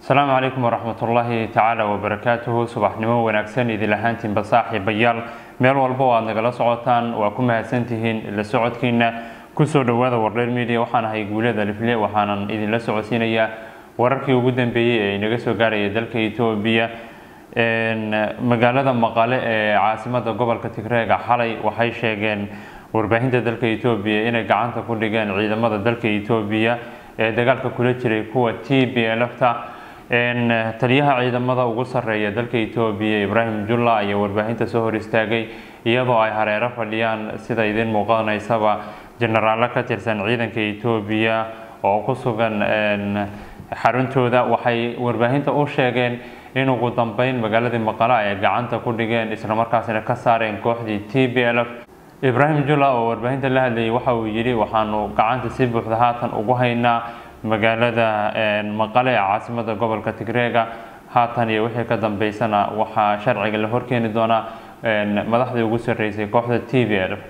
asalaamu calaykum waraxmatullaahi tacaala wabarakaatuhu subaxnimo wanaagsan idil ahaantiinba saaxiibayaal meel walba oo aad nagala socotaan waa ku mahadsantihiin la socodkiina kusoo dhowaada wardheer media waxaan ahay guulada lifle waxaanan idinla socodsiinayaa wararkii ugu dambeeyey ee inaga soo gaarhaya dalka etoobiya magaalada maqale ee caasimada gobolka tigreega xalay waxay sheegeen warbaahinta dalka etoobiya inay gacanta ku dhigeen ciidamada dalka etoobiya ee dagaalka kula jiray kuwa t b lfta taliyaha ciidamada ugu sarreeya dalka etoobiya ibraahim julla ayaa warbaahinta soo hor istaagay iyadoo ay hareero fadhiyaan sida idin muuqanaysaba jenaraallo ka tirsan ciidanka etoobiya oo ku sugan xaruntooda waxay warbaahinta u sheegeen in ugu dambeyn magaaladii maqale ay gacanta ku dhigeen islamarkaasina ka saareen kooxdii t b l f ibraahim julla oo warbaahinta la hadlayay waxa uu yidhi waxaanu gacanta si buuxda haatan ugu haynaa magaalada maqale ee caasimada gobolka tigreega haatan iyo wixii ka dambeysana waxaa sharciga la horkeeni doonaa madaxdii ugu sarreysay kooxda t b l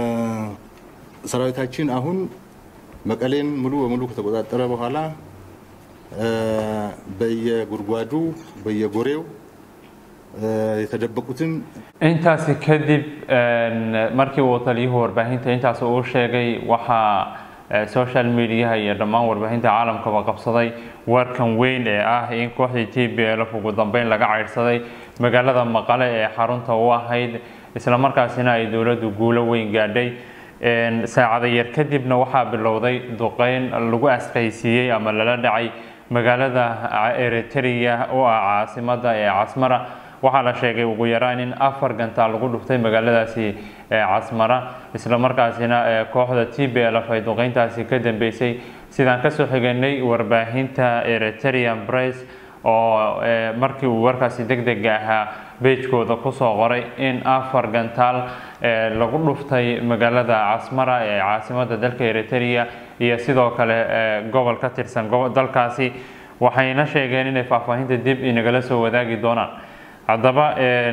ሰራዊታችን አሁን መቀሌን ሙሉ በሙሉ ከተቆጣጠረ በኋላ በየጉድጓዱ በየጎሬው የተደበቁትን intaasi kadib markii uu taliyuhu warbaahinta intaas uu sheegay waxaa social mediaha iyo dhammaan warbaahinta caalamkaba qabsaday warkan weyn ee ah in kooxdii t b l f ugu dambeyn laga caydhsaday magaalada maqale ee xarunta u ahayd islamarkaasina ay dowladdu guulo weyn gaadhay saacada yar kadibna waxaa bilowday duqeyn lagu asqaysiiyey ama lala dhacay magaalada eritrea oo ah caasimada ee casmara waxaa la sheegay ugu yaraan in afar gantaal lagu dhuftay magaaladaasi casmara islamarkaasina kooxda t b l f ay duqeyntaasi ka dambeysay sidaan kasoo xiganay warbaahinta eritrean bress oo markii uu warkaasi deg dega ahaa beejkooda kusoo qoray in afar gantaal lagu dhuftay magaalada casmara ee caasimada dalka eritrea iyo sidoo kale gobol ka tirsan dalkaasi waxayna sheegeen inay faahfaahinta dib inagala soo wadaagi doonaan haddaba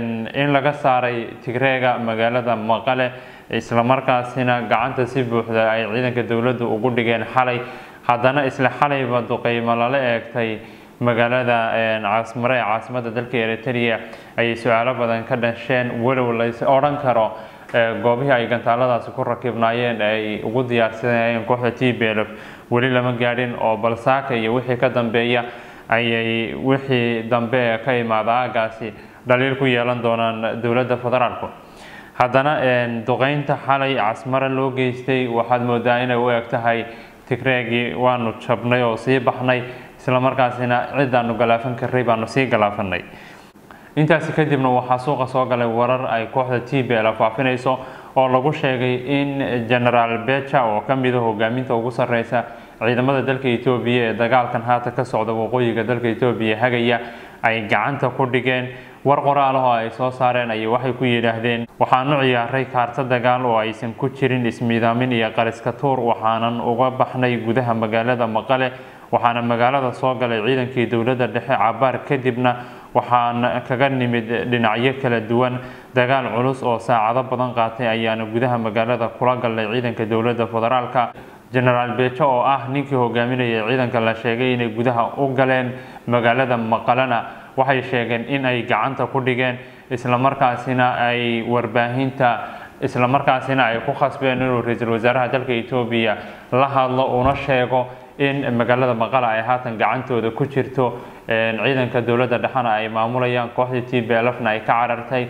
in laga saaray tigreega magaalada maqale islamarkaasina gacanta si buuxda ay ciidanka dowladdu ugu dhigeen xalay haddana isla xalayba duqeymo lala eegtay magaalada casmare ee caasimada dalka eritrea ayay su-aalo badan ka dhasheen walow lays odhan karo goobihii ay gantaaladaasi ku rakibnaayeen ay ugu diyaarsanayeen kooxda t b l f weli lama gaadhin oo balsaaka iyo wixii ka dambeeya ayay wixii dambe ee ka imaada aagaasi dhaliil ku yeelan doonaan dowladda federaalku haddana duqeynta xalay casmare loo geystay waxaad moodaa inay u eg tahay tigreegii waanu jabnay oo sii baxnay islamarkaasina cidaanu galaafan karray baanu sii galaafanay intaasi kadibna waxaa suuqa soo galay warar ay kooxda t b l faafinayso oo lagu sheegay in genaraal beja oo ka mida hogaaminta ugu sarreysa ciidamada dalka etoobiya ee dagaalkan haatan ka socda waqooyiga dalka etoobiya hagaya ay gacanta ku dhigeen war qoraalahoo ay soo saareen ayay waxay ku yidhaahdeen waxaanu ciyaaray kaarta dagaal oo aysan ku jirin ismiidaamin iyo qariska tuur waxaanan uga baxnay gudaha magaalada maqale waxaana magaalada soo galay ciidankii dowladda dhexe cabaar kadibna waxaan kaga nimid dhinacyo kala duwan dagaal culus oo saacado badan qaatay ayaana gudaha magaalada kula galnay ciidanka dowladda federaalka genaraal bejo oo ah ninkii hogaaminaya ciidanka la sheegay inay gudaha u galeen magaalada maqalena waxay sheegeen in ay gacanta ku dhigeen islamarkaasina ay warbaahinta islamarkaasina ay ku khasbeen inuu ra-iisul wasaaraha dalka etoobiya la hadlo una sheego in magaalada maqale ay haatan gacantooda ku jirto ciidanka dowladda dhexena ay maamulayaan kooxdii t b lfna ay ka carartay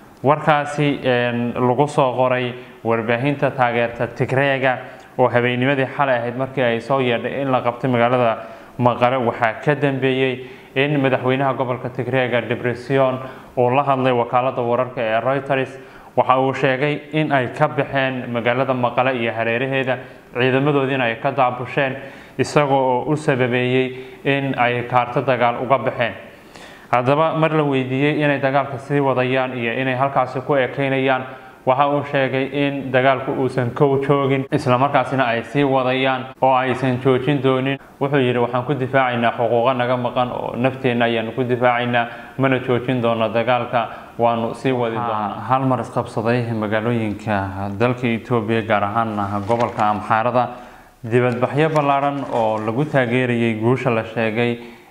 warkaasi lagu soo qoray warbaahinta taageerta tigreega oo habeennimadii xalay ahayd markii ay soo yeedhay in la qabtay magaalada maqale waxaa ka dambeeyey in madaxweynaha gobolka tigreega depression uu la hadlay wakaalada wararka ee reuters waxa uu sheegay in ay ka baxeen magaalada maqale iyo hareeraheeda ciidamadoodiina ay ka daabusheen isagoo oo u sababeeyey in ay kaarto dagaal uga baxeen haddaba mar la weydiiyey inay dagaalka sii wadayaan iyo inay halkaasi ku ekeynayaan waxa uu sheegay in dagaalku uusan kow joogin islamarkaasina ay sii wadayaan oo aysan joojin doonin wuxuu yidhi waxaan ku difaacaynaa xuquuqo naga maqan oo nafteenna ayaanu ku difaacaynaa mana joojin doono dagaalka waanu sii wadi doonaa hal mar isqabsaday magaalooyinka dalka etoobiya gaar ahaan gobolka amxaarada dibadbaxyo ballaaran oo lagu taageerayay guusha la sheegay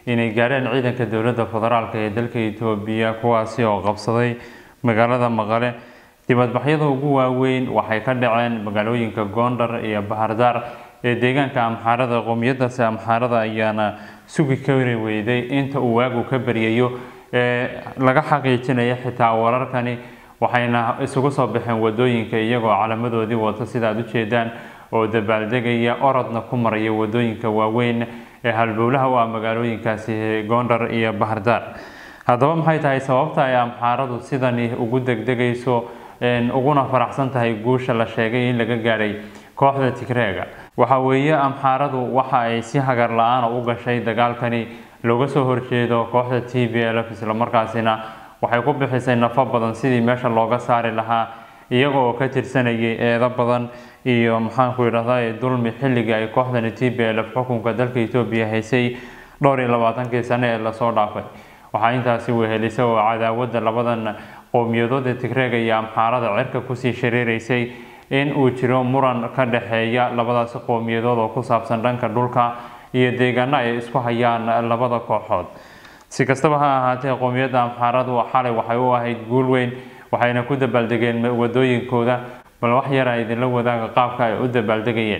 inay gaareen ciidanka dowladda federaalk ee dalka etoobiya kuwaasi oo qabsaday magaalada maqale dibadbaxyada ugu waaweyn waxay ka dhaceen magaalooyinka gondar iyo bahardaar ee deegaanka amxaarada qowmiyadaasi amxaarada ayaana sugi kari weyday inta uu waagu ka baryayo ee laga xaqiijinaya xitaa wararkani waxayna isugu soo baxeen wadooyinka iyagoo calamadoodii wata sida aad ujeedaan oo dabaaldegaya orodna ku maraya wadooyinka waaweyn ee halbowlaha u ah magaalooyinkaasi gondar iyo bahardaar haddaba maxay tahay sababta ay amxaaradu sidani ugu degdegayso uguna faraxsan tahay guusha la sheegay in laga gaadhay kooxda tigreega waxa weeye amxaaradu waxa ay si hagar la-aana u gashay dagaalkani looga soo horjeedo kooxda t b l f islamarkaasina waxay ku bixisay nafo badan sidii meesha looga saari lahaa iyaga oo ka tirsanayay eedo badan iyo maxaanku idhahda dulmi xilligii ay kooxdani t b l f xukunka dalka etoobiya haysay dhowr iyo labaatankii sane ee lasoo dhaafay waxaa intaasi wehelisay oo cadaawadda labadan qowmiyadood ee tigreega iyo amxaarada cirka kusii shareereysay in uu jiro muran ka dhexeeya labadaasi qowmiyadood oo ku saabsan dhanka dhulka iyo deegaano ay isku hayaan labada kooxood si kastaba ha ahaatee qowmiyadda amxaaradu xalay waxay u ahayd guul weyn waxayna ku dabaaldegeen wadooyinkooda bal wax yara idinla wadaaga qaabka ay u dabaaldegayeen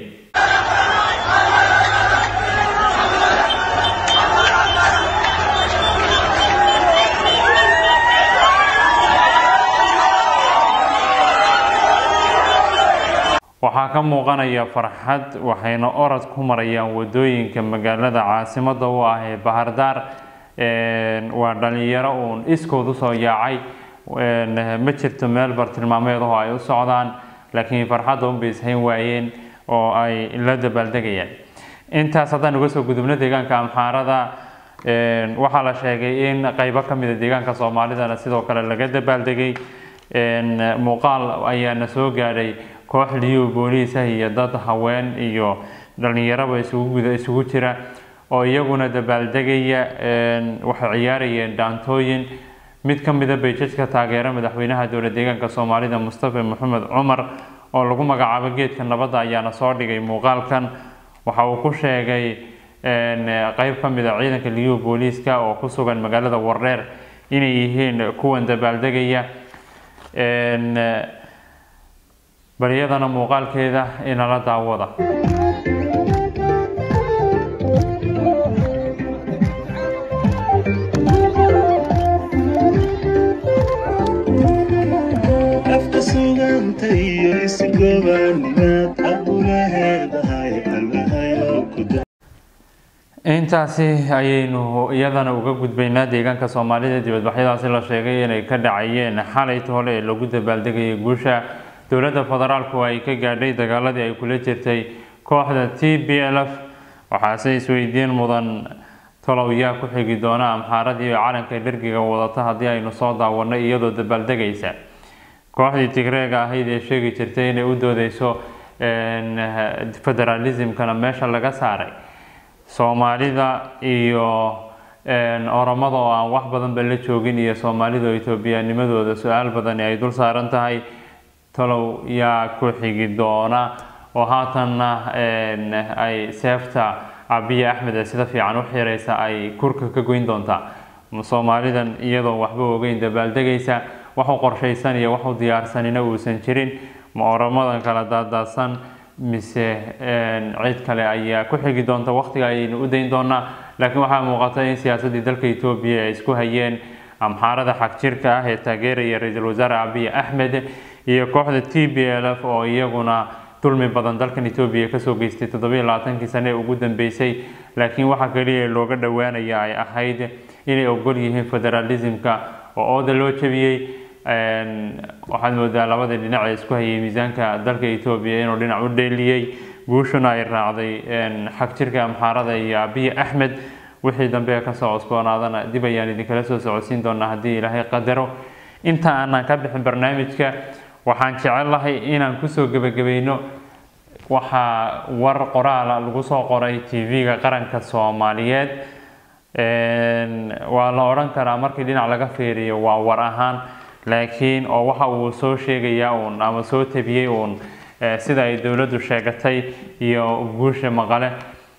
waxaa ka muuqanaya farxad waxayna orod ku marayaan wadooyinka magaalada caasimada u ah ee bahardaar waa dhalinyaro uun iskood usoo yaacay ma jirto meel bartilmaameedaho ay u socdaan laakiin farxadda unbay ishayn waayeen oo ay la dabaaldegayaan intaas haddaan uga soo gudubno deegaanka amxaarada waxaa la sheegay in qeybo ka mida deegaanka soomaalidana sidoo kale laga dabaaldegay muuqaal ayaana soo gaadhay koox liyu booliisa iyo dad haween iyo dhalinyaraba isugu isugu jira oo iyaguna dabaaldegaya waxay ciyaarayeen dhaantooyin mid ka mida bayjajka taageera madaxweynaha dowla deegaanka soomaalida mustafa maxamed cumar oo lagu magacaabo geedka nabadda ayaana soo dhigay muuqaalkan waxa uu ku sheegay qeyb ka mid a ciidanka liyu booliiska oo ku sugan magaalada wardheer inay yihiin kuwan dabaaldegaya baryadana muuqaalkeeda inala daawada afka suganta iyo isigoobaanimaad abulaheedahay allahayo ku intaasi ayaynu iyadana uga gudbaynaa deegaanka soomaalida dibadbaxyadaasi la sheegay inay ka dhacayeen xalayta hole ee lagu dabaaldegayay guusha dowladda federaalku ay ka gaadhay dagaaladii ay kula jirtay kooxda t b l f waxaase isweydiin mudan talow yaa ku xigi doona amxaaradii calanka dhergiga wadata haddii aynu soo daawanay iyadoo dabaaldegaysa kooxdii tigreega ahayd ee sheegi jirtay inay u doodeyso federalismkana meesha laga saaray soomaalida iyo oromada oo aan wax badanba la joogin iyo soomaalida oo etoobiyanimadooda su-aal badani ay dul saaran tahay talow yaa ku xigi doona oo haatanna ay seefta abiya axmed ee sida fiican u xiraysa ay kurka ka goyn doontaa soomaalidan iyadoo waxba ogeyn dabaaldegaysa wax u qorshaysan iyo wax u diyaarsanina uusan jirin ma oramadan kala daadaadsan mise cid kale ayaa ku xigi doonta waqtiga ayaynu u dayn doonaa laakiin waxaa muuqata in siyaasaddii dalka etoobiya ay isku hayeen amxaarada xagjirka ah ee taageeraya ra-iisul wasaare abiy axmed iyo kooxda t b l f oo iyaguna dulmi badan dalkan etoobiya kasoo geystay toddobiyo labaatankii sane ee ugu dambeysay laakiin waxa kaliya looga dhowaanaya ay ahayd inay ogol yihiin federalismka oo ooda loo jebiyey waxaad moodaa labadii dhinac ee isku hayay miisaanka dalka etoobiya inuu dhinac u dheeliyey guushuna ay raacday xagjirka amxaarada iyo abiy axmed wixii dambe kasoo cusboonaadana dib ayaan idinkala soo socodsiin doonaa haddii ilaahay qadaro inta aanan ka bixin barnaamijka waxaan jecelahay inaan kusoo gebagabayno waxaa war qoraala lagu soo qoray tv-ga qaranka soomaaliyeed waa la odhan karaa markii dhinac laga fiiriyo waa war ahaan laakiin oo waxa uu soo sheegayaa uun ama soo tabiyey uun sida ay dowladdu sheegatay iyo guusha maqale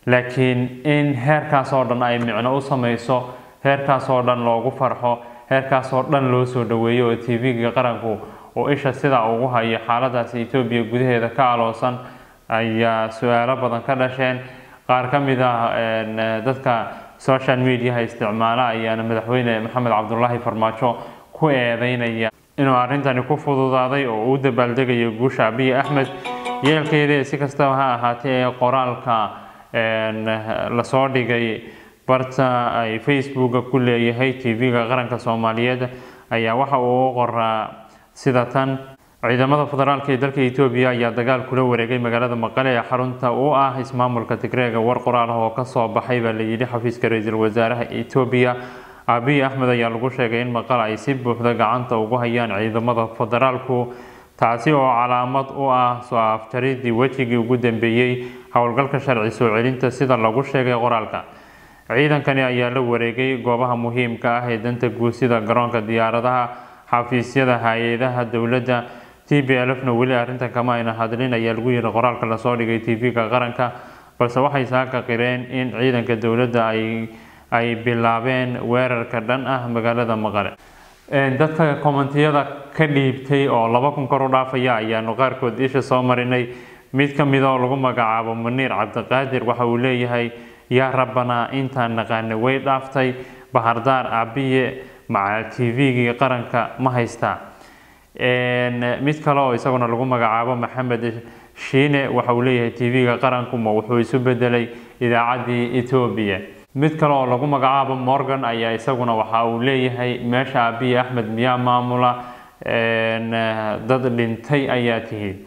laakiin in heerkaas oo dhan ay micno u sameyso heerkaas oo dhan loogu farxo heerkaas oo dhan loo soo dhaweeyo oo tv-ga qaranku oo isha sidaa ugu hayo xaaladaasi etoobiya gudaheeda ka aloosan ayaa su-aalo badan ka dhasheen qaar ka mid ah dadka social mediaha isticmaala ayaana madaxweyne maxamed cabdulaahi farmaajo ku eedeynaya inuu arrintani ku fududaaday oo uu dabaaldegayo guusha abiy axmed yeelkeeda si kastaba ha ahaatee ee qoraalka lasoo dhigay barta ay facebooka ku leeyahay tv-ga qaranka soomaaliyeed ayaa waxa uu u qoraa sida tan ciidamada federaalka ee dalka etoobiya ayaa dagaal kula wareegay magaalada maqale ee xarunta u ah ismaamulka tigreega war qoraal ah oo kasoo baxay baa layidhi xafiiska ra-iisul wasaaraha etoobiya abiy axmed ayaa lagu sheegay in maqal ay si buuxda gacanta ugu hayaan ciidamada federaalku taasi oo calaamad u ah soo afjaridii wejigii ugu dambeeyey howlgalka sharci soo celinta sida lagu sheegay qoraalka ciidankani ayaa la wareegay goobaha muhiimka ah ee danta guud sida garoonka diyaaradaha xafiisyada hay-adaha dowladda t b lfna weli arrintan kama ayna hadlin ayaa lagu yiri qoraalka lasoo dhigay tv-ga qaranka balse waxay saaka qireen in ciidanka dowladda ay ay bilaabeen weerarka dhan ah magaalada maqale dadka kommentiyada ka dhiibtay oo laba kun kor u dhaafaya ayaanu qaarkood isha soo marinay mid ka mid oo lagu magacaabo muniir cabdiqaadir waxa uu leeyahay yaa rabbanaa intaan naqaana way dhaaftay bahardaar abiye maca tv-gii qaranka ma haystaa mid kale oo isaguna lagu magacaabo maxamed shiine waxa uu leeyahay tv-ga qaranku ma wuxuu isu bedelay idaacaddii etoobiya mid kale oo lagu magacaabo morgan ayaa isaguna waxa uu leeyahay meesha abiy axmed miyaa maamula dad dhintay ayaa tihiin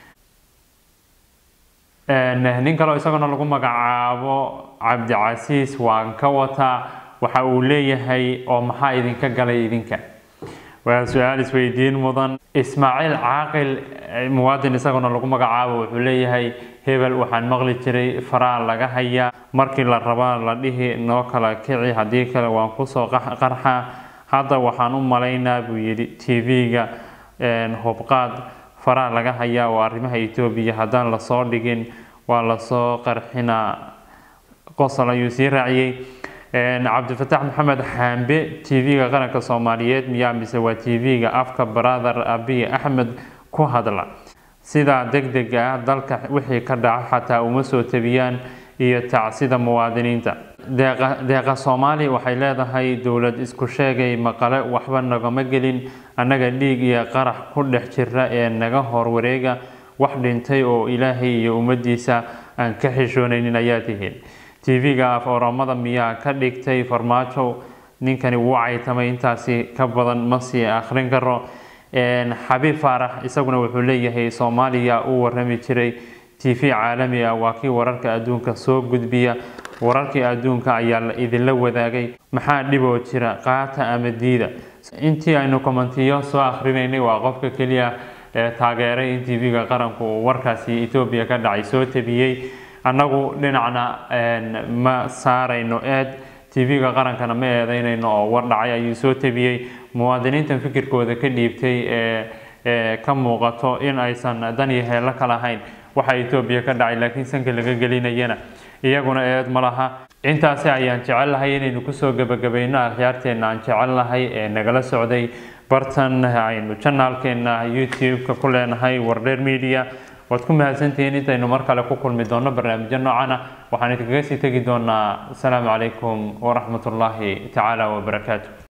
nin kale oo isaguna lagu magacaabo cabdicasiis waan ka wataa waxa uu leeyahay oo maxaa idinka galay idinka waa su-aal isweydiin mudan ismaaciil caaqil muwaadin isaguna lagu magacaabo wuxuu leeyahay hebel waxaan maqli jiray faraa laga hayaa markii la rabaa la dhihi noo kala kici haddii kale waan kusoo qarxa hadda waxaan u malaynaa buu yidhi tv-ga hubqaad faraa laga hayaa oo arrimaha etoobiya haddaan lasoo dhigin waa lasoo qarxinaa qosol ayuu sii raaciyey cabdifatax maxamed xaambe tv-ga qaranka soomaaliyeed miyaa mise waa tv-ga afka brother abiy axmed ku hadla sidaa deg dega ah dalka wixii ka dhaca xataa uma soo tabiyaan iyo tacsida muwaadiniinta deeqa soomaali waxay leedahay dowlad isku sheegay maqale waxba nagama gelin annaga dhiig iyo qarax ku dhex jira ee naga hor wareega wax dhintay oo ilaahay iyo ummadiisa aan ka xishoonaynin ayaa tihiin tv-ga af oramada miyaa ka dhigtay farmaajo ninkani wuu caytamay intaasi ka badan ma sii akhrin karo xabiib faarax isaguna wuxuu leeyahay soomaaliya uu warami jiray t v caalami ah waa kii wararka adduunka soo gudbiya wararkii adduunka ayaa la idinla wadaagay maxaa dhiboo jira qaata ama diida intii aynu kommentiyo soo akhrinaynay waa qofka keliya ee taageeray in t v-ga qaranku uu warkaasi etoobiya ka dhacay soo tabiyey annagu dhinacna ma saarayno eed tv-ga qarankana ma eedeynayno oo war dhacay ayuu soo tabiyey muwaadiniintan fikirkooda ka dhiibtay ee ka muuqato in aysan dan iyo heello ka lahayn waxa etoobiya ka dhacay laakiin sanka laga gelinayana iyaguna eed ma laha intaasi ayaan jecel lahay inaynu kusoo gebagabayno akhyaarteenna aan jecel lahay ee nagala socday bartan aynu janaalkeena youtube-ka ku leenahay wardheer media waad ku mahadsantihiin intaynu mar kale ku kulmi doonno barnaamijyo noocan ah waxaan idinkaga sii tegi doonaa asalaamu calaykum waraxmatullaahi tacaala wabarakaatu